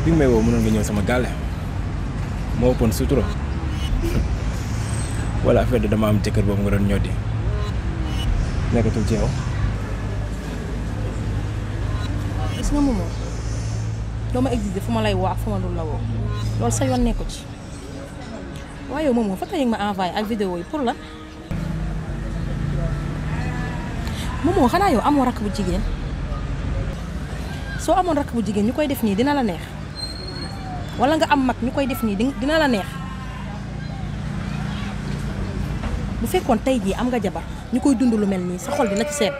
bi nga may woo mënoon nga ñëw sama gàlle moo ëppoon sutura wala affaire de dama am jëkkër boobu nga doon ñoddi nekkatul ci yow gis nga moomoo doo ma existé fu ma lay woo ak fu ma dul la woo loolu sa yoon nekku ci waaye yow moomoo photo yi nga ma envoyé ak vidéo yi pour la moomoo xanaa yow amoo rakk bu jigéen soo amoon rakk bu jigéen ñu koy def nii dina la neex wala nga am mag ñu koy def nii di- dina la neex bu fekkoon tey jii am nga jabar ñu koy dund lu mel nii sa xol dina ci seet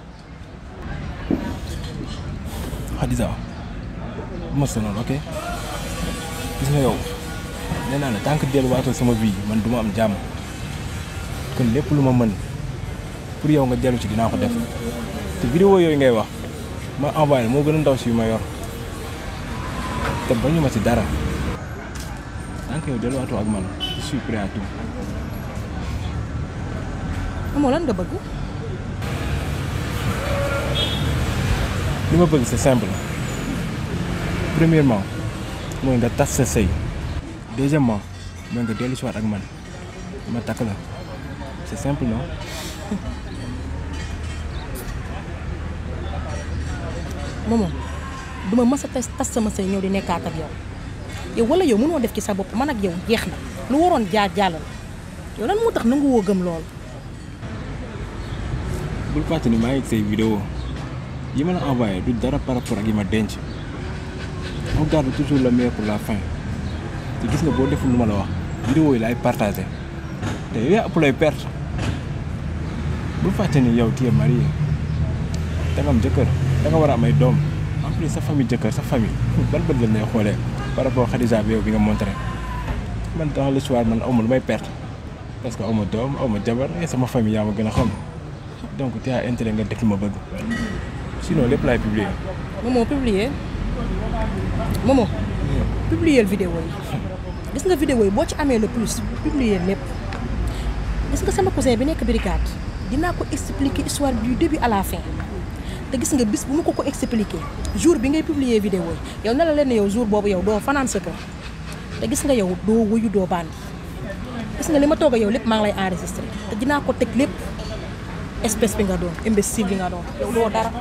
Xadisa ma sonal ok gis nga yow nee naa la tant que delluwaatoo sama vie man du ma am jàmm kon lépp lu ma mën pour yow nga dellu ci dinaa ko def te vidéo yooyu ngay wax ma envoyé moo gën a ndaw si yu ma yor te bañu ma ci dara tant que yow delluwaatoo ak man je suis prêt à tout moomoo lan nga bëgg li ma bëgg c'est simple premièrement mooy nga tas sa sëy deuxièmement mooy nga dellu si waat ak man ma takk la c'est simple non moomoo duma mës a tas tas sama sëy ñëw di nekkaat ak yow yow wala yow mënoo def ci sa bopp man ak yow jeex na lu waroon jaar jàll la yow lan moo tax nangu woo gëm lool bul fàtte ni maa ngi say vidéo yi ma la envoyé du dara par rapport ak yi ma denc on garde toujours le meilleur pour la fin te gis nga boo deful lu ma la wax vidéo yi laay partagé te yow yaa ëpp lay perte bul fàtte ni yow tu es marié da nga am jëkkër da nga war a am ay doom en plus sa famille jëkkër sa famille ban bët lañ lay xoolee par rapport Khadija bi yow bi nga montré man dans le soir man awma lu may perte parce que awma doom awma jabar et sama famille yaa ma gën a xam donc tu as intérêt nga def li ma bëgg sinon lépp laay publier moomoo publier moomoo publier vidéo yi gis nga vidéo yi boo ci amee le plus publier lépp gis nga sama cousin bi nekk brigade dinaa ko expliquer histoire du début à la fin te gis nga bis bu ma ko ko expliquer jour bi ngay publier vidéo yi yow na la leen ne yow jour boobu yow doo fanaan sa kër te gis nga yow doo wuyu doo bandi gis nga li ma toog a yow lépp maa ngi lay enregistré te dinaa ko teg lépp espèce bi nga doon imbécile bi nga doon yow doo dara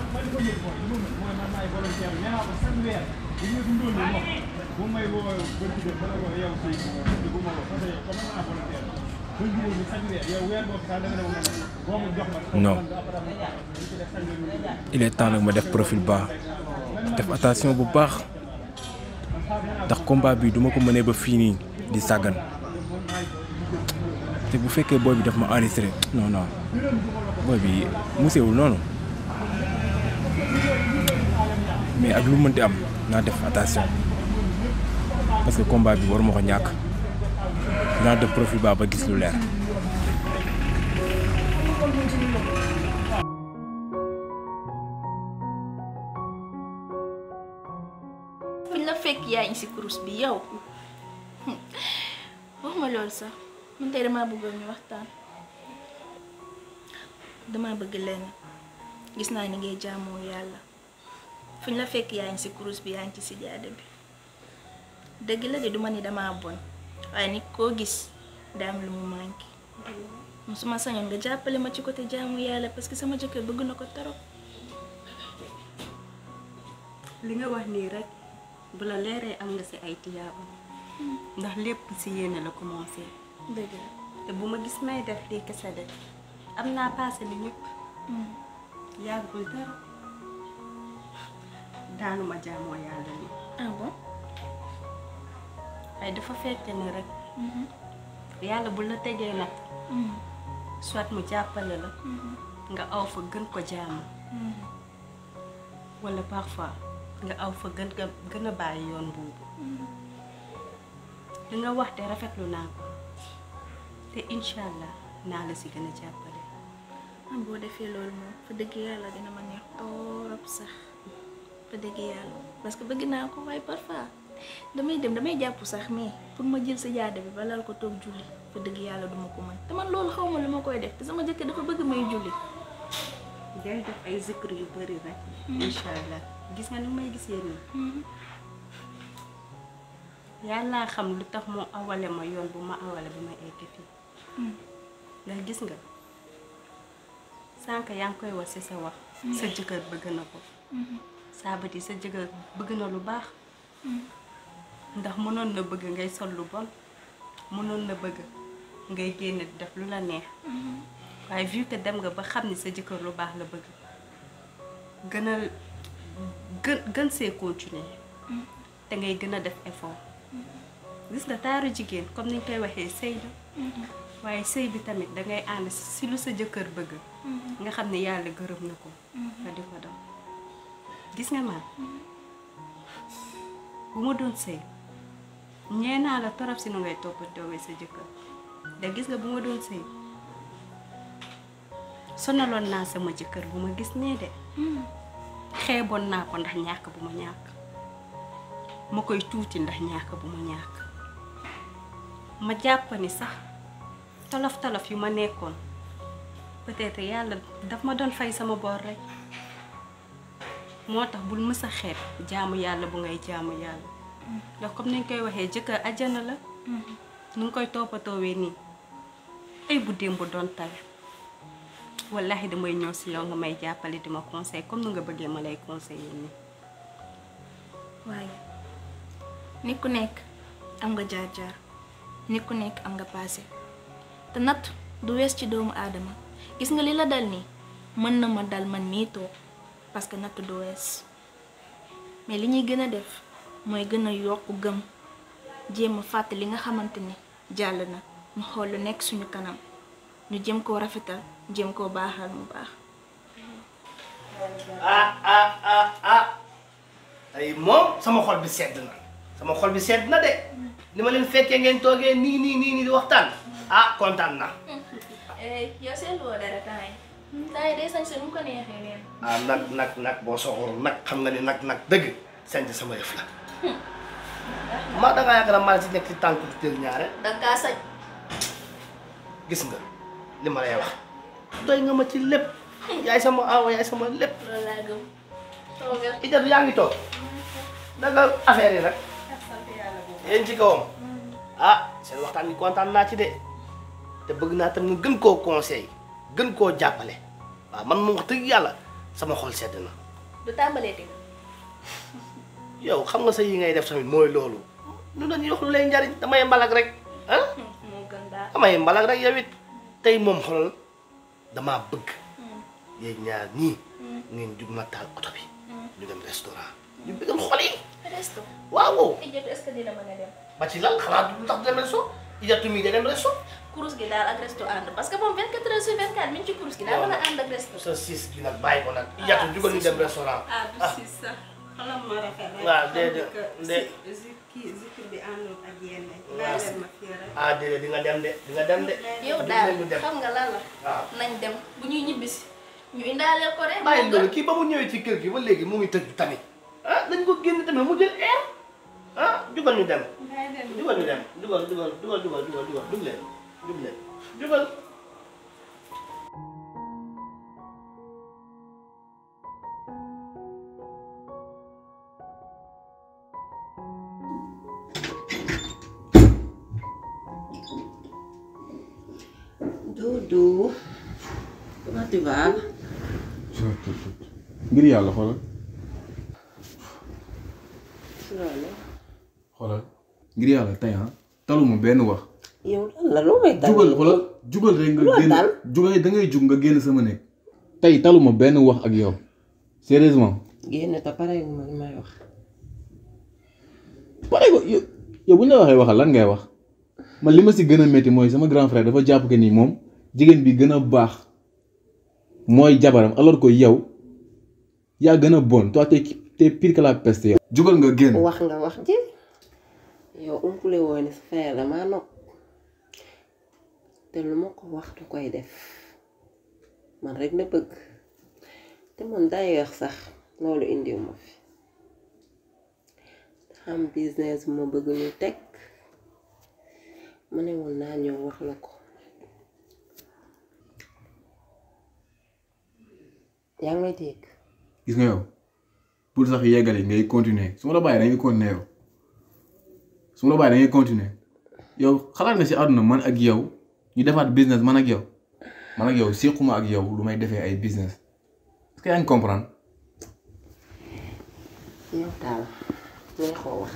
non il est temps nag ma def profil bas def attention bu baax ndax combat bi duma ko mënee ba fii nii di sàggan te bu fekkee booy bi daf ma enregistré non non booy bi musewul noonu mais ak lu mënti am naa def attention parce que combat bi waruma ko ñàkk naa def profil bas ba gis lu leer. fuñ la fekk yaa ngi si kurus bi yow wax ma loolu sax man tey damaa bëggoon ñu waxtaan damaa bëgg leen gis naa ni ngay jaamoo yàlla fuñ la fekk yaa ngi si kurus bi yaa ngi ci sijaada bi dëgg la de du ma ni damaa bon waaye nit koo gis daa am lu mu manqué su ma sañoon nga jàppale ma ci côté jaamu yàlla parce que sama jëkkër bëgg na ko torop li nga wax nii rek bu la leeree am nga si ay tiyaaba ndax lépp si yéene la commencé dëgg la te bu ma gis may def lii kese de am naa passé li ñëpp yàggul dara daanuma jaamoo yàlla ni ah bon waaye dafa fekk ni rek yàlla bu la tegee nag soit mu jàppale la nga aw fa gën ko jaamu wala parfois nga aw fa gën nga gën a bàyyi yoon boobu li nga wax te rafetlu naa ko te incha allah naa la si gën a jàppale am boo defee loolu moom fa dëgg yàlla dina ma neex torop sax fa dëgg yàlla parce que bëgg naa ko waaye parfois damay dem damay jàpp sax mais pour ma jël sa jaada bi ba lal ko toog julli fa dëgg yàlla duma ko mën te man loolu xaw ma lu ma koy def te sama jëkkër dafa bëgg may julli day def ay zikr yu bëri rek incha allah gis nga ni may gisee nii yàllaa xam lu tax mu awale ma yoon bu ma awale bi ma egg fii ndax gis nga sànq yaa ngi koy wax ci sa wax sa jëkkër bëgg na ko saabati sa jëkkër bëgg na lu baax ndax mënoon na bëgg ngay sol lu bon mënoon na bëgg ngay génn di def lu la neex waaye vu que dem nga ba xam ni sa jëkkër lu baax la bëgg gën a gën gën see continuer te ngay gën a def effort gis nga taaru jigéen comme ni ñu koy waxee sëy la waaye sëy bi tamit dangay ànd si lu sa jëkkër bëgg nga xam ne yàlla gërëm na ko nga di ko daw gis nga man bu ma doon sëy ñee naa la torop si nu ngay toppatoowee sa jëkkër da gis nga bu ma doon sëy sonaloon naa sama jëkkër bu ma gis nee de xeeboon naa ko ndax ñàkk bu ma ñàkk ma koy tuuti ndax ñàkk bu ma ñàkk ma jàpp ni sax tolof tolof yu ma nekkoon peut-être yàlla daf ma doon fay sama bor rek moo tax bul mës a xeeb jaamu yàlla bu ngay jaamu yàlla ndax comme ni ñu koy waxee jëkkër ajjana la nu ngi koy toppatoowee nii ay bu démb doon tay wallahi damay ñëw si yow nga may jàppale di ma conseil comme nu nga bëggee ma lay conseiller nii waaye nit ku nekk am nga jaar-jaar nit ku nekk am nga passé te natt du wees ci doomu aadama gis nga li la dal nii mën na ma dal man mii toog parce que natt du wees mais li ñuy gën a def mooy gën a yokk gëm jéem a fàtte li nga xamante ni jàll na ñu xool lu nekk suñu kanam ñu jëm koo rafetal jëm koo baaxal mu baax ah ah ah ah tey moom sama xol bi sedd na sama xol bi sedd na de ni ma leen fekkee ngeen toogee nii nii nii nii di waxtaan ah kontaan na yow seetlu woo dara temps yi temps yi day sañ sa nu mu ko neexee neen ah nag nag nag boo soxorul nag xam nga ni nag nag dëgg sant sama yëf la maa da ngaa yaakaar ne maa la si nekk ci tànk di jël ñaare danga kaa sañ gis nga li ma lay wax doy nga ma ci lépp yaay sama aawa yaay sama lépp loolu laa gëm toogal Idda yaa ngi toog naka affaire yi nag yéen ci kawam ah seen waxtaan bi kontaan naa ci de te bëgg naa tam nga gën koo conseil gën koo jàppale waaw man moom wax dëgg yàlla sama xol sedd na du tàmbalee te yow xam nga sa yi ngay def tamit mooy loolu lu dañuy wax lu lay njariñ damay mbalak rek ah moo gën daal damay mbalak rek yow it tey moom xolal damaa bëgg yéen ñaar ñii ngeen jug ma taal oto bi ñu dem restaurant ñu bëggal xol yi resto waaw ijjatu est-ce que dina mën a dem ba ci lan xalaat lu tax dem resto ijatu mi de dem resto kurus gi daal ak resto ànd parce que moom 24 heures sur 24 mi ngi ci kurus gi daal mën a ànd ak resto sa siis bi nag bàyyi ko nag ijatu jugal ñu dem restaurant ah du si sax xalam ma rafet rek waaw déedéet de kii zikir bi àndul ak yenn ngaa leen ma fii rek ah déedéet di nga dem de di nga dem de yow Jugal daal ñu dem xam nga lan la waaw nañ dem bu ñuy ñibbisi ñu indaaleel ko rek bàyyi loolu kii ba mu ñëwee ci kër gi ba léegi mu ngi tëj tamit ah nañ ko génn tamit mu jël air ah jugal ñu dem jugal ñu dem jugal jugal jugal jugal jugal jugal dug leen dug leen jugal Doudou, comment tu vas? ngir yàlla xoolal loolu xoolal ngir yàlla tey ah taluma benn wax yow lan la loo may dal jugal xoolal jugal rek nga Loo génn dal? jugal da ngay jug nga génn sama néeg tey taluma benn wax ak yow sérieusement génn te pare ma li may wax pare ko yow yow bu ñu la waxee waxal lan ngay wax man li ma si gën a métti mooy sama grand frère dafa jàpp que ni moom jigéen bi gën a baax mooy jabaram alors que yow yaa gën a bon toi t'es t'es pire que la peste yow. jugal nga génn. wax nga wax ji yow umpule woo ni sa frère damaa nopp te lu ma ko wax du koy def man rek na bëgg te man d'ailleurs sax loolu indiw ma fi xam business bu ma bëgg ñu teg ma ne woon naa ñëw wax la ko yaa ngi may dégg gis nga yow pour sax yeggale ngay continuer su ma la bàyyee da ngay continuer yow su ma la bàyyi da ngay continuer yow xalaat nga si àdduna man ak yow ñu defaat business man ak yow man ak yow séquma ak yow lu may defee ay business est-ce que yaa ngi comprendre. yow daal ngay xoo wax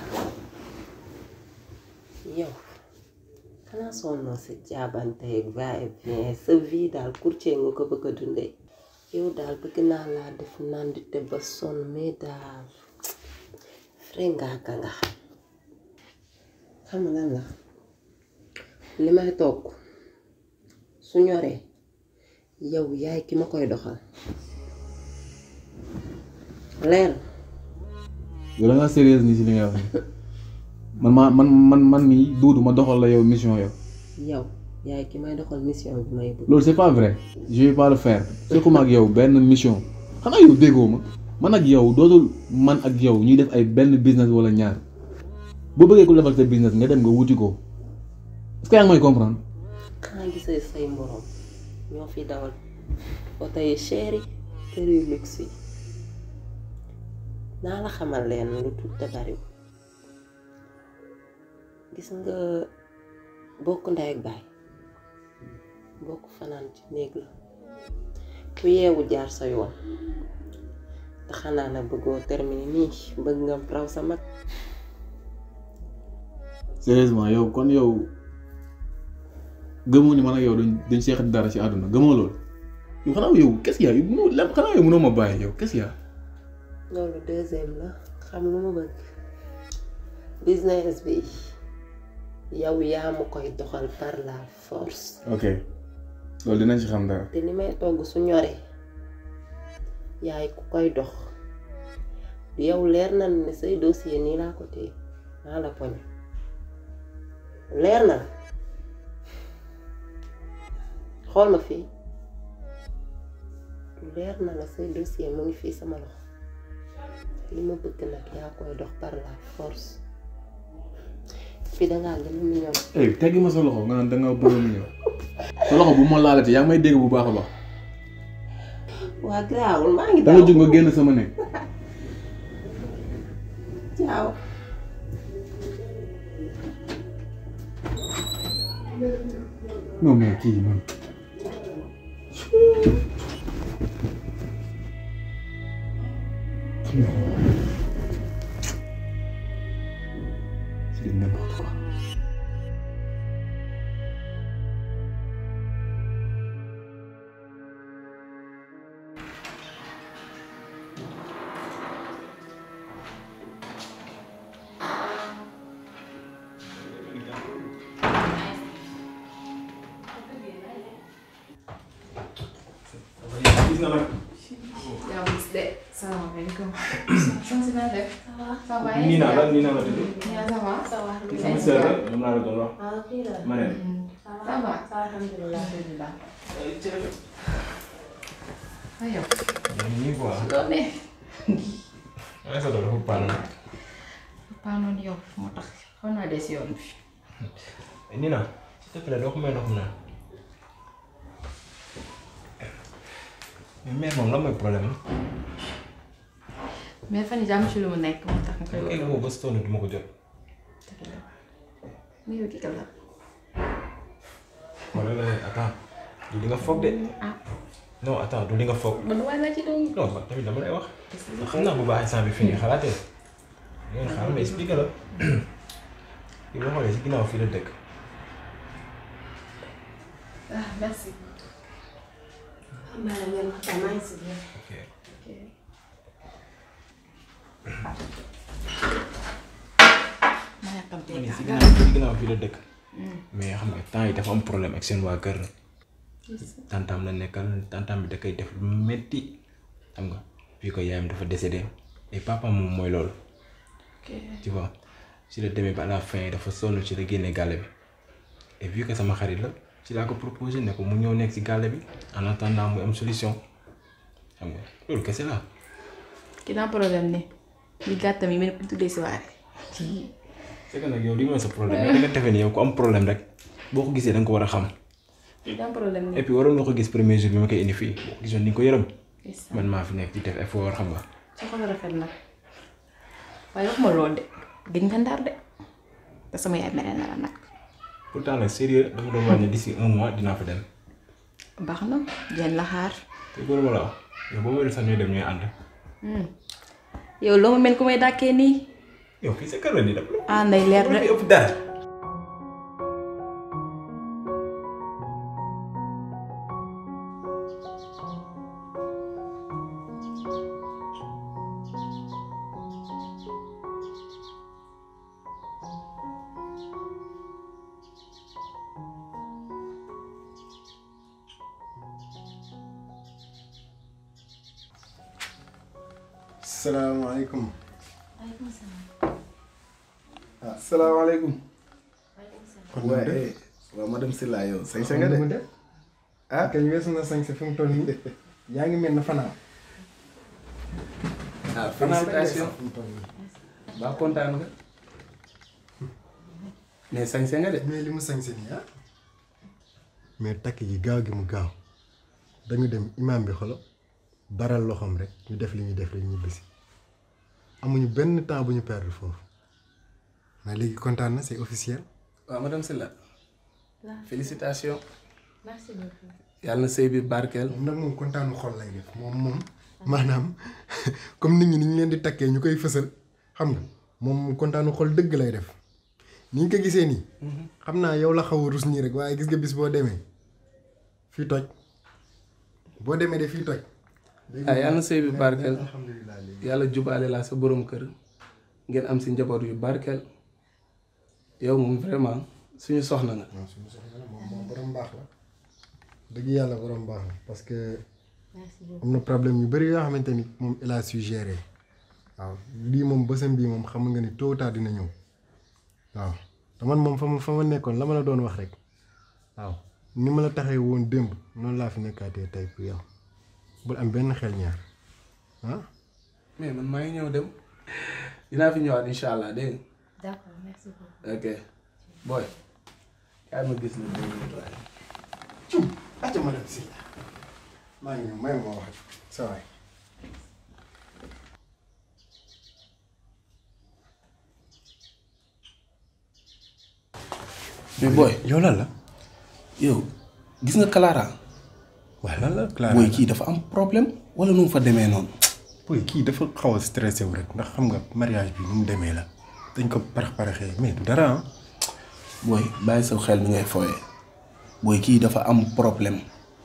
yow xanaa sonnoo sa jaabante ak va et vient sa vie daal courtier nga ko bëgg a dundee yow daal bëgg naa laa def nandite ba sonn mais daal frengaaka nga xam nga lan la li may togg su ñoree yow yaay ki ma koy doxal leer na yow da ngaa sérieuse nii si li nga wax nii man maa man man man mii duudu ma doxal la yow mission yow yow yaay ki may doxal mission bi may bëgg loolu c'est pas vrai je vais pas le faire séquma ak yow benn mission xanaa yow déggoo ma man ak yow dootul man ak yow ñuy def ay benn business wala ñaar boo bëggee ku defal sa business nga dem nga wuti ko est-ce que yaa ngi may comprendre. xanaa gisee say mborom ñoo fi dawal oto yi cher yi kër yu luxe yi naa la xamal leen lu tuut te bariwul gis nga bokk ndey ak baay bokk fanaan ci néeg la ku yeewu jaar sa yoon te xanaa na bëggoo terminer nii bëgg nga raw sa mag sérieusement yow kon yow gëmoo ni man ak yow duñ duñ seex dara ci àdduna gëmoo loolu yow xanaa yow qu'est-ce qu'il y a yow mënoo lem xanaa yow mënoo ma bàyyi yow qu'est-ce qu'il y a loolu deuxième la xam lu ma bëgg business bi yow yaa ma koy doxal par la force ok loolu dinañ ci xam dara te li may togg su ñoree yaay ku koy dox yow leer na ne say dossier nii laa ko téye maa la poñe leer na la xool ma fii leer na la say dossier mu ngi fii sama loxo li ma bëgg nag yaa koy dox par la force fii dangaa gën a mignon eh teggi ma sa loxo nga naan da nga bëgg mu ñëw sa loxo bu ma laalati yaa ngi may dégg bu baax a baax waa garaawul maa ngi da nga jóg nga génn sama nekk Ciao. non mais kii man c'est n'importe quoi gis nga nag yaa ngi gis de salaamaaleykum. sant naa def. ça va nii naa la nii naa la tudd yaa ça va. ça va sama sœur la moom laa la doon wax ma ne ça va. alhamdulilah alhamdulilah. aywa. nii quoi loolu ne. ay sa doon dafa paanu paa noonu yow moo tax xaw naa des yoon bi. Nina s'il te plaît doo ko may ndox mu naan mais mère moom lan mooy problème mais fan yii jàmm ci lu mu nekk moo tax nga koy am kay woo. woo ba sonn du ma ko jot mais yow kii kan la. wala la attends du li nga foog de ah non attends du li nga foog man waaye laa ci doon. non man tamit dama lay wax xam naa bu baax instant bi fi nga xalaatee ngeen xaaral ma expliqué la kii boo xoolee si ginnaaw fii la dëkk ah merci. ok ma yàkkamtee ma ne si kaa. ginnaaw si ginnaaw fii la dëkk mais xam nga temps yi dafa am problème ak seen waa kër tantam la nekkal tantam bi da koy def lu metti xam nga fii ko yaayam dafa décédé et papa moom mooy loolu ok tu vois si la demee ba à la fin dafa sonn ci la génne gàlle bi et vu que sama xarit la ci laa ko proposé ne ko mu ñëw nekk si gàlle bi en attendant muy am solution xam nga loolu kese la ki naa problème ne li gàttam yi mel ni ku tuddee si waare. c'est que nag yow li mooy sa problème yow da nga defee ni yow ku am problème rek boo ko gisee da nga ko war a xam li naa problème ne. et puis waroon nga ko gis premier jour bi ma koy indi fii boo ko gisoon ni nga ko yërëm gis man maa fi nekk di def effort xam nga sa xol rafet nag waaye wax ma lool de gëj nga ndar de te sama yaay mere na la nag pourtant nag sérieux dama doon wàññi d'ici un mois dinaa fa dem baax na jën la xaar te góor ma la wax yow boo wér sax ñuy dem ñooy ànd yow loo ma mel ku may dàkkee nii yow fii sa kër la nii daf la ah nday leer fi de ëpp dara salaamaaleykum. ah salaamaaleykum. kon waaye waaw madame Sylla yow sañ sa nga de. ah kañ weesu na sañ sa fi mu toll nii yaa ngi mel na fanaan. ah félicitation ba kontaan nga. mais sañ sa nga de. mais li mu sañ sa nii ah. mais takk gi gaaw gi mu gaaw dañu dem imaam bi xolo baral loxoom rek ñu def li ñuy def rek ñu bisi amuñu benn temps bu ñu perdre foofu mais léegi kontaan na c'est officiel. waaw madame Sylla félicitation merci beaucoup yàlla na sëy bi barkeel. moom nag moom kontaanu xol lay def moom moom maanaam comme nit ñi ni ñu leen di takkee ñu koy fësal xam nga moom kontaanu xol dëgg lay def ni ñu ko gisee nii. xam naa yow la xaw a rus nii rek waaye gis nga bis boo demee fii toj boo demee de fii toj. ah yàlla na sëy bi barkeel alhamdulilah léegi. yàlla jubaale laa sa borom kër ngeen am si njaboot yu barkeel yow moom vraiment suñu soxna nga. waaw suñu soxla la moom moom borom baax la dëgg yàlla borom baax la parce que am na problème yu bëri yoo xamante ni moom il a su gérer waaw lii moom bësam bii moom xam nga ni tôt ou tard dina ñëw waaw te man moom fa ma fa ma nekkoon la ma la doon wax rek waaw ni ma la taxee woon démb noonu laa fi nekkaatee tey pour yow bul am benn xel ñaar ah. mais man maa ngi ñëw dem dinaa fi ñëwaat incha allah dégg nga. d'accord merci beaucoup ok booy kaay ma gis la deux minutes waaye. cum acca madame Sylla maa ngi ñëw may ma wax sa waay mais booy yow lan la yow gis nga Clara waaw lan la Clara booy kii dafa am problème wala nu mu fa demee noonu. booy kii dafa xaw a stressé wu rek ndax xam nga mariage bi nu mu demee la dañ ko parax paraxee mais du dara ah booy bàyyi sa xel mi ngay fooyee booy kii dafa am problème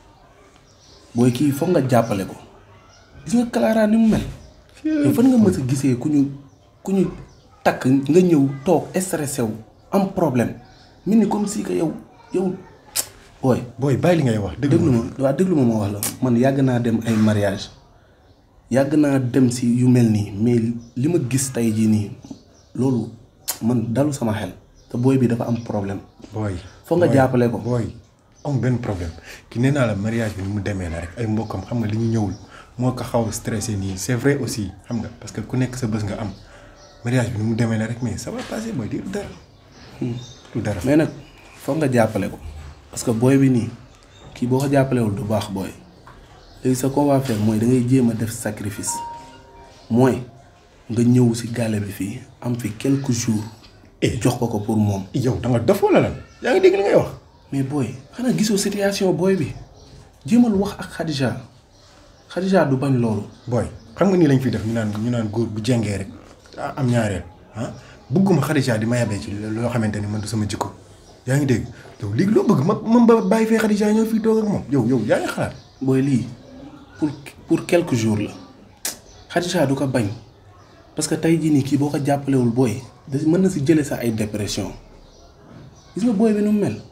booy kii foog nga jàppale ko gis nga Clara ni mu mel. yow fan nga mës a gisee ku ñu ku ñu takk nga ñëw toog stressé wu am problème mel ni comme si que yow yow booy. booy bàyyi li ngay wax déglu déglu ma waaw déglu ma ma wax la man yàgg naa dem ay mariage yàgg naa dem si yu mel nii mais li ma gis tey jii nii loolu man dalu sama xel te booy bi dafa am problème booy foog nga booy, jàppale ko. booy am benn problème ki nee naa la mariage bi ni mu demee la rek ay mbokkam xam nga li ñu ñëwul moo ko xaw a stressé nii c'est vrai aussi xam nga parce que ku nekk sa bés nga am mariage bi ni mu demee la rek mais ça va passer booy di du dara du dara mais nag foog nga jàppale ko parce que booy bi nii kii boo ko jàppalewul du baax booy léegi sa qu'on va faire mooy da ngay jéem a def sacrifice mooy nga ñëw si gàlle bi fii am fi quelques jours. jox ko ko pour moom. yow da nga dof wala lan yaa ngi dégg li ngay wax mais booy xanaa gisoo situation booy bi jéemal wax ak Khadija Khadija du bañ loolu. booy xam nga nii lañ fi def ñu naan ñu naan góor bu jengee rek ah, am ñaareel ah bëgguma Khadija di ma yabee ci loo xamante ni man du sama jikko yaa ngi dégg yow léegi loo bëgg ma ma ba bàyyi fee Khadija ñëw fii toog ak moom yow yow yaa ngi xalaat booy lii pour pour quelques jours la Khadija du ko bañ parce que tey jii nii kii boo ko jàppalewul booy da mën na si jële sa ay dépression gis nga booy bi nu mu mel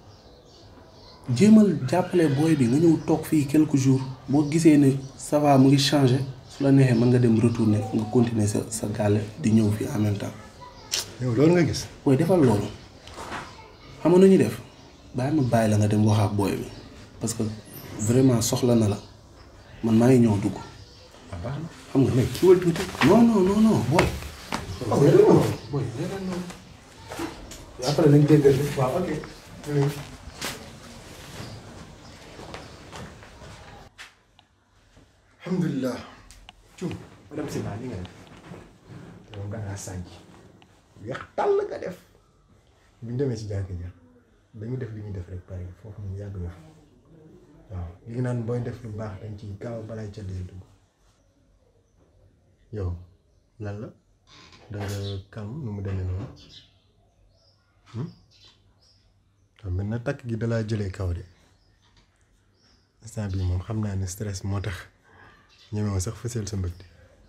jéemal jàppale booy bi nga ñëw toog fii quelques jours boo gisee ne ça va mu ngi changé su la neexee mën nga dem retourner nga continuer sa sa gàlle di ñëw fii en même temps yow loolu nga gis booy defal loolu xam nga nu ñuy def bàyyi ma bàyyi la nga dem wax ak booy bi parce que vraiment soxla na la man maa ngi ñëw dugg xam nga mais kiiwal tuuti non non non non booy booy leeral noonu après nañ déggal waaw ok alhamdulilah cum madame Sylla li nga def yow da ngaa sànj weex tàll nga def bu ñu demee si jàkka ja dañu def li ñuy def rek pare foofu ñu yàgg na fa waaw li nga naan booy def lu baax dañ ci gaaw balaay ca dee dugg yow lan la da nga calme nu mu demee noonu waaw mën na takk gi dalaa jëlee kaw de instant bii moom xam naa ne stress moo tax ñemewoo sax fësal sa mbëgte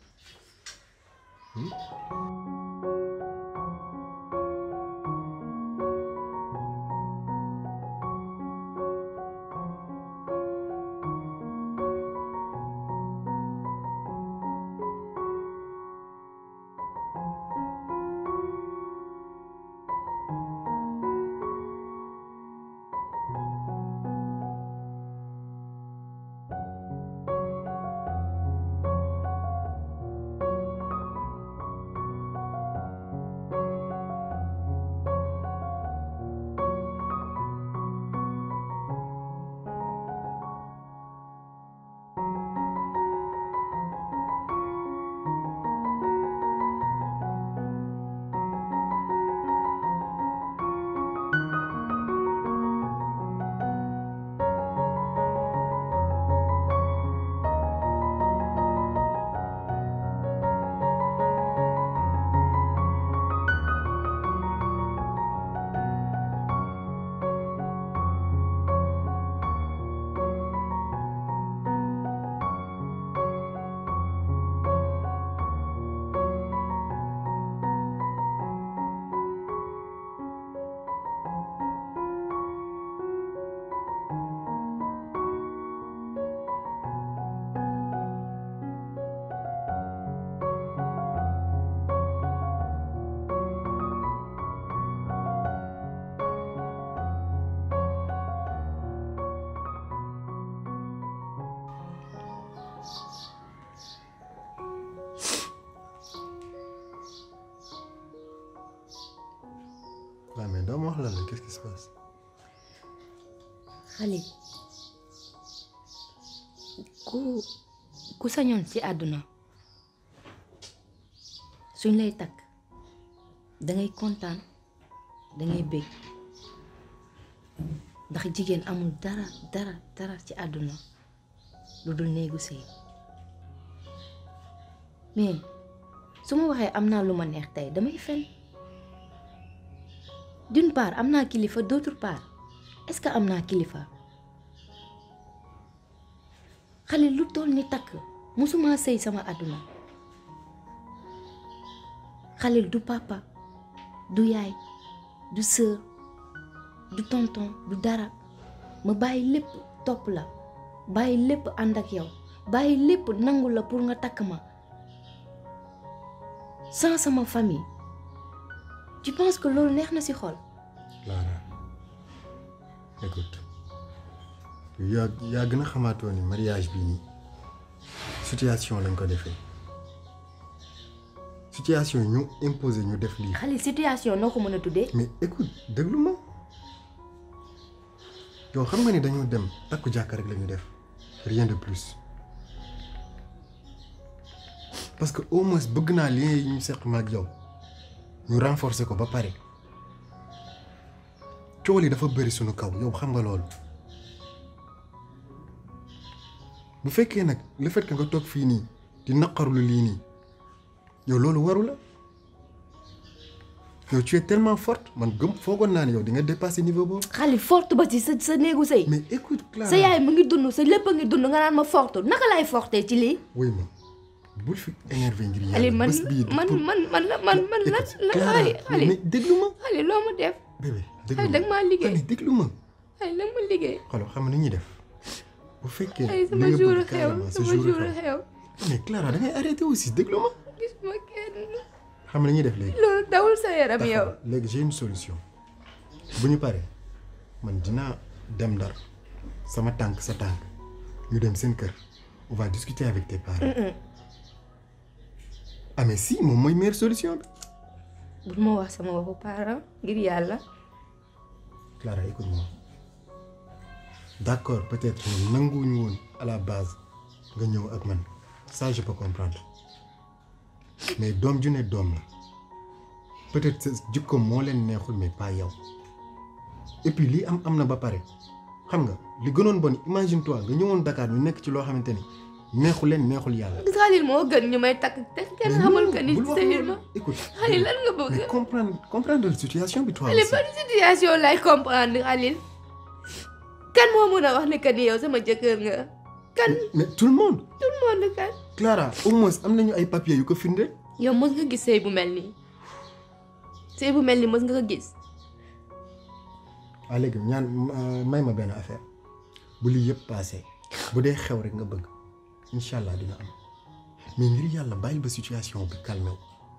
waaw mais doo ma wax lan la qu'est-ce qui se passe Khalil ku ku sañoon ci àdduna suñ lay takk dangay kontaan dangay bég ndax jigéen amul dara dara dara ci àdduna lu dul néegu sëy mais su ma waxee am naa lu ma neex tey damay fen d'une part am naa kilifa d'autre part est-ce que am naa kilifa Khalil lu toll ni takk musuma sëy sama àdduna Khalil du papa du yaay du sœur du tonton du dara ma bàyyi lépp topp la bàyyi lépp ànd ak yow bàyyi lépp nangu la pour nga takk ma sans sama famille tu penses que loolu neex na ci xol Clara écoute yaa yaa gën a xamaatoo ni mariage bii nii situation lañ ko defee situation yi ñu imposé ñu def lii Khalil situation noo ko mën a tuddee mais écoute déglu ma yow xam nga ni dañoo dem takku jàkka rek la ñu def rien de plus parce que au moins bëgg naa lien yi ñu seq ma ak yow ñu renforcer ko ba pare coow li dafa bëri sunu kaw yow xam nga loolu bu fekkee nag le fait que nga toog fii nii di naqarlu lii nii yow loolu waru la yow tu es tellement forte man gëm foogoon naa ne yow di nga dépasser niveau boobu. Khalil forte ba ci sa sa néegu sëy mais écoute Clara sa yaay mu ngi dund sa lépp a ngi dund nga naan ma forte naka laay fortee ci lii wuy ma bul fi énervé ngir Khalil yàlla man bés bii man man man la man man la la Clara Khalil Khalil mais déglu ma Khalil loo ma def bébé déglu Khalil danga maa liggéey Khalil déglu ma Khalil danga ma liggéey xoolal xam nga ni ñuy def bu fekkee Khalil li sama nga jour bëgg xew carrément sa sama jour jour xew xew mais Clara da ngay arrêté aussi déglu ma gisuma kenn xam nga ni ñuy def léegi loolu dawul sa yaram yow D'accord. léegi j'ai une solution bu ñu paree man dinaa dem Ndar sama tànk sa tànk ñu dem seen kër on va discuter avec tes parents ah mais si moom mooy meilleure solution bi bul ma wax sama waxu parent ngir yàlla Clara écoute-moi d'accord peut-être ñoom nanguwuñu woon à la base nga ñëw ak man ça je peux comprendre mais doom ju ne doom la peut-être sa jikkoom moo leen neexul mais pas yow et puis lii am am na ba pare xam nga li gënoon bon imagine toi nga ñëwoon Dakar ñu nekk ci loo xamante ni neexul leen neexul yàlla. Xalil moo gën ñu may takk te kenn xamul que ni bul wax sëyul loolu. ma écoute Xalil lan nga bëgg mais comprendre comprendre la situation bi toi Xalil aussi. ban situation lay comprendre Xalil kan moo mën a wax ne que ni yow sama jëkkër nga kan mais tout le monde. tout le monde kan Clara au moins am nañu ay papiers yu ko firnde. yow mës nga gis sëy bu mel nii sëy bu mel nii mës nga ko gis waa léegi ñaan ma- may ma benn affaire bu lii yëpp passé bu dee xew rek nga bëgg incha allah dina am mais ngir yàlla bàyyil ba situation bi calmé wu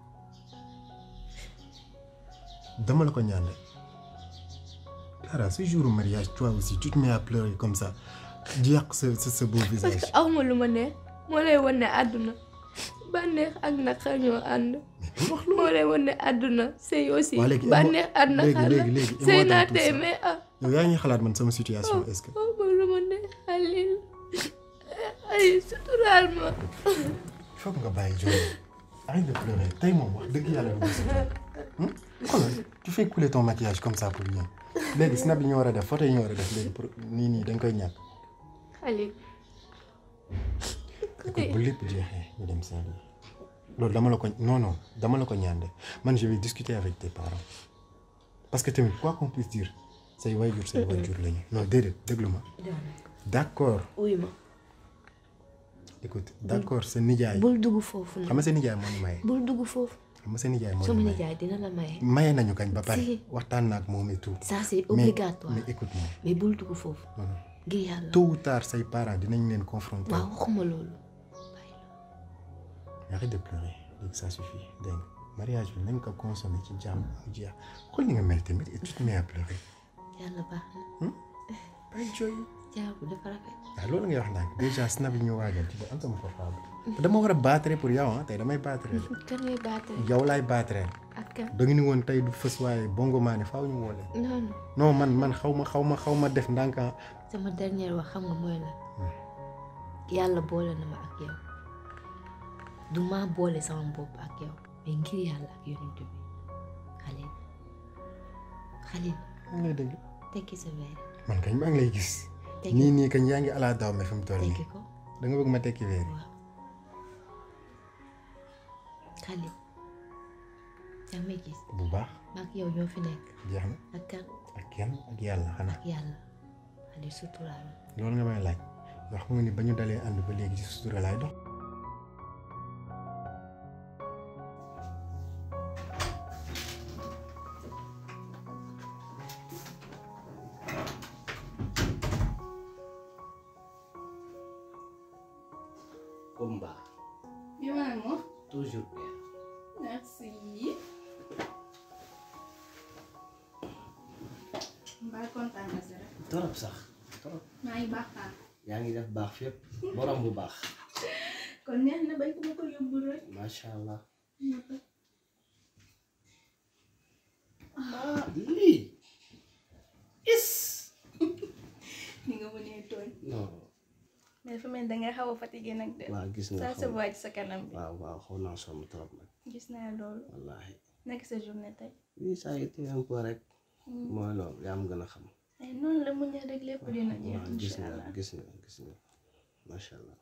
dama la ko ñaan rek Clara ce jour mariage toi aussi tu te mets à pleurer comme ça di yàq sa sa sa beau parce visage que awma lu ma neex moo lay wan ne àdduna bànneex ak naqar ñoo ànd moo lay wan ne àdduna sëy aussi waa léegi bànneex ak naqar la léegi léegi sëy émois naa dans tout tey ça. mais ah yow yaa ngi xalaat man sama situation est-ce que awma lu ma neex Xalil ay suturaal ma il faut que nga bàyyi jooy arrête de pleurer tey moom wax dëgg yàlla du bés xoolal tu fais couler ton maquillage comme ça pour rien léegi snap yi ñu war a def photo yi ñu war a def léegi pour nii nii dañ koy ñàkk Xalil écoute bu lépp jeexee ñu dem seen loolu dama la ko non non dama la ko ñaan de man je vais discuter avec tes parents parce que tamit quoi qu'on puisse dire say waajur say waajur lañu non déedéet déglu ma d'accord uy ma écoute d'accord sa nijaay bul dugg foofu xam nga sa nijaay moo ñu maye bul dugg foofu xam nga sa nijaay moo ñu sama maye nijaay dina la maye maye nañu kañ ba pare Si. waxtaan na ak moom et tout ça c'est mais obligatoire mais écoute moi mais bul dugg foofu ngir yàlla tôt ou tard say parents dinañ leen confronter waaw waxuma loolu arrête de pleurer léegi ça suffit dégg nga mariage bi nañ ko consommer ci jàmm mu jeex xool ni nga mel tamit et tu te mets à pleurer yàlla baax na bay jooy jaabu dafa rafet waaw loolu ngay wax ndànk déjà snap yi ñu waajal ci am sama portable te dama war a battre pour yow ah tey damay battre de kan ngay baatee yow laay battre ak kan da nga ni woon tey du fës waaye bongo maa ne faaw ñu woo leen non non non man man xaw ma xaw ma xaw ma def ndànk ah sama dernière wax xam nga mooy la yàlla boole na ma ak yow du maa boole sama bopp ak yow mais ngir yàlla ak yonent bi Xalil Xalil maa ngi lay dégg tekki sa verre man kañ maa ngi lay gis Tekki. nii nii kañ yaa ngi ala daw me fi mu toll nii tekki ko da nga bëgg ma tekki weer yi Xalil yaa may gis bu baax maak yow ñoo fi nekk jeex na ak kan ak kenn ak yàlla xanaa ak yàlla Xalil suturaal ma loolu nga may laaj wax nga ni ba ñu dalee ànd ba léegi ci sutura laay dox Kumba Bien maman. toujours bien Merci. Mbaa kontaan nga si rek. torop sax torop maa ngi baax naa. yaa ngi def baax fépp borom bu baax kon neex na bañ ko ma ko yóbbul rek. macha allah ah lii is ni nga mënee tooñ. non mais dafa mel ni danga xaw a fatigué nag de. waaw gis nga saa sa voix ci sa kanam bi. waaw waaw xaw naa sonn trop nag gis naa loolu. wallahi nekk sa journée tey. oui ça a été un peu rek mooy loolu yaa am gën a xam ay noonu la muñ rek lépp dina jeex waaw gis incha nga allah. gis nga gis nga macha allah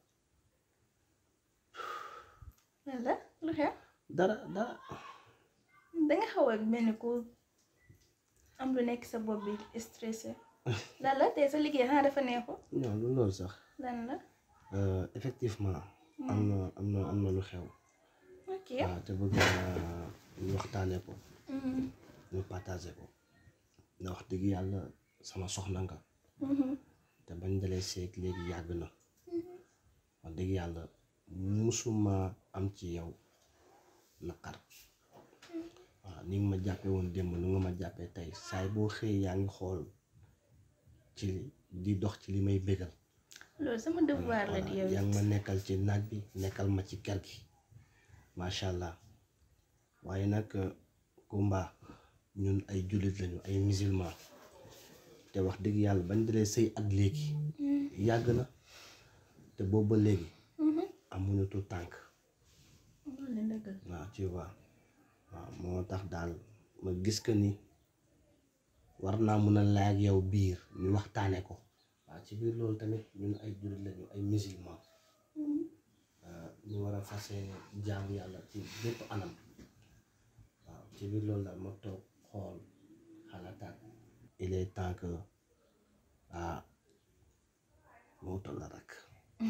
walla lu xew. dara dara danga xaw a mel ni ku am lu nekk sa bopp bi stressé. lan la tey sa liggéey xanaa dafa neexul. non lu loolu sax lan la. Euh, effectivement am na am na am na lu xew ok. waaw te bëgg naa ñu waxtaanee ko Mhm. ñu partagé ko ndax wax dëgg yàlla sama soxna nga Mhm. te bañ dalee seeg léegi yàgg na wax dëgg yàlla musuma am ci yow naqar waaw ni nga ma jàppee woon démb nu nga ma jàppee tey saay boo xëyee yaa ngi xool ci di dox ci li may bégal loolu sama devoir la di yow yaa ngi ma nekkal ci naaj bi nekkal ma ci kër gi macha allah waaye nag Kumba ñun ay jullit lañu ay musulman te wax dëgg yàlla bañ dalee sëy ak léegi yàgg na te boobu ba léegi amuñu tu tànk loolu la dëgg la. waaw tu vois waaw moo tax daal ma gis que ni war naa mun a laaj ak yow biir ñu waxtaane ko waaw ci biir loolu tamit ñun ay jullit lañu ay musulman ñu war a fase jaamu yàlla ci bépp anam waaw ci biir loolu daal ma toog xool xalaataat il est temps que ah moo toll la rek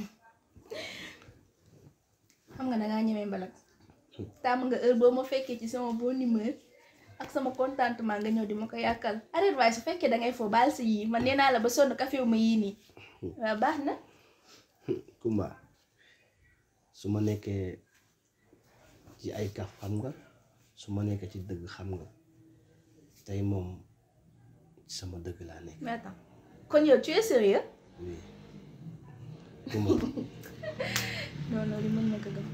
xam nga dangaa ñemee mbalak tàmm nga heure boo ma fekkee ci sama bonne humeur ak sama contentement nga ñëw di ma ko yàkkal arrête waaye su fekkee dangay foo baal si yii man nee naa la ba sonn café wu ma yii nii waaw baax na Kumba su ma nekkee ci ay kaf xam nga su ma nekkee ci dëgg xam nga tey moom ci sama dëgg laa nekk mais attends kon yow tu es sérieux oui Kumba non loolu mën na ko gëm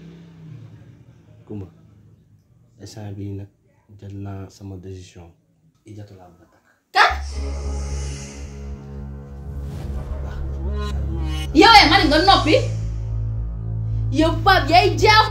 Kumba instant bii nag jël naa sama décision ijatu laa bëgg a takk kat yow eh man nga noppi yow Pape yaay jaam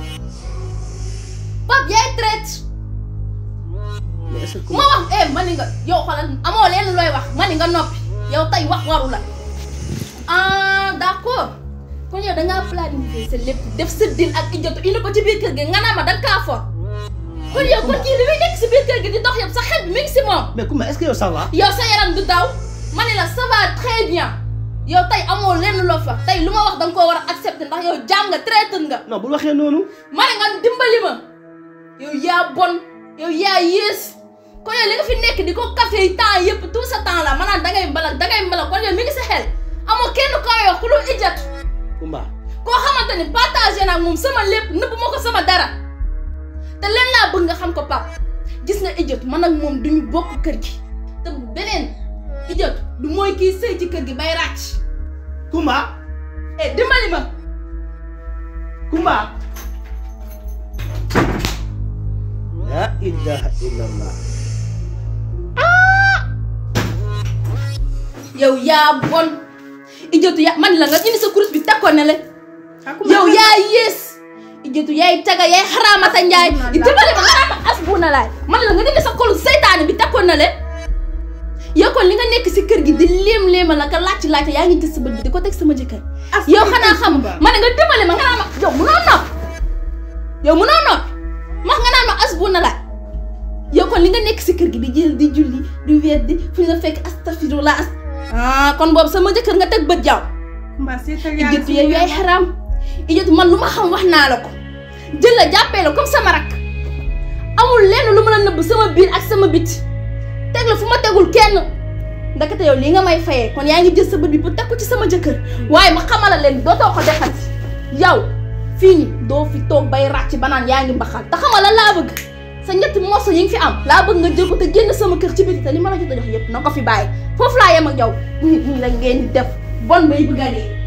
Pape yaay traite mais est-ce que ma wax eh man nga yow xoolal amoo leen looy wax man nga noppi yow tey wax waru la ah d'accord kon yow dangaa planifier sa lépp def sa deal ak ijatu indi ko ci biir kër gi nga naa ma danga kaa for kon yow kon kii li muy nekk si biir kër gi di dox yëpp sa xel bi mi ngi si moom mais Kumba est-ce que yow ça va yow sa yaram du daw ma ne la ça va très bien yow tey amoo lenn loo fa tey lu ma wax danga koo war a accepter ndax yow jaam nga traître nga non bul waxee noonu ma ne nga dimbali ma yow yaa bon yow yaa yées kon yow li nga fi nekk di ko café yi temps yëpp tout ce temps là maanaam dangay mbalak dangay mbalak kon yow mi ngi sa xel amoo kenn koo wax ku lu ijat Kumba koo xamante ni partagé naa moom sama lépp nëbb ma ko sama dara te leen laa bëgg nga xam ko pap gis nga ijot man ak moom duñu bokk kër gi te beneen ijot du mooy kii sëy ci kër gi bay ràcc Kumba eh dimbali ma Kumba la ilaha illallah yow yaa bon ijotu yaa man la nga indi sa kurus bi takkoon na le yow yaa yées ijotu yaay taga yaay xaraamata njaay dimbali ma xaraama as bu na laay man la nga indi sa kolu seytaane bi takkoon na le yow kon li nga nekk si kër gi di léem léema la ka laajte laajte yaa ngi gis sa bët bi di ko teg sama jëkkër yow xanaa xam ma ne nga dimbali ma nga naan ma yow munoo nopp yow munoo nopp max nga naan ma as bu na laay yow kon li nga nekk si kër gi di jël di julli di weer di fu ñu la fekk astafirullah as ah kon boobu sama jëkkër nga teg bët jaaw ijjatu yow yaay xaraam ijjatu man lu ma xam wax naa la ko jël la jàppee la comme sama rak amul lenn lu mën a nëbb sama biir ak sama biti teg la fu ma tegul kenn ndakate yow lii nga may fayee kon yaa ngi jël sa bët bi pour teg ko ci sama jëkkër waaye ma xamala leen dootoo ko defati yow fii nii doo fi toog bay ràcc ba naan yaa ngi mbaxal te xamala laa bëgg sa ñetti morso yi nga fi am laa bëgg nga jël ko te génn sama kër ci biti te li ma la jot a jox yëpp na ko fi bàyyi foofu laa yem ak yow nii la ngeen di def bon bay bëgg a dee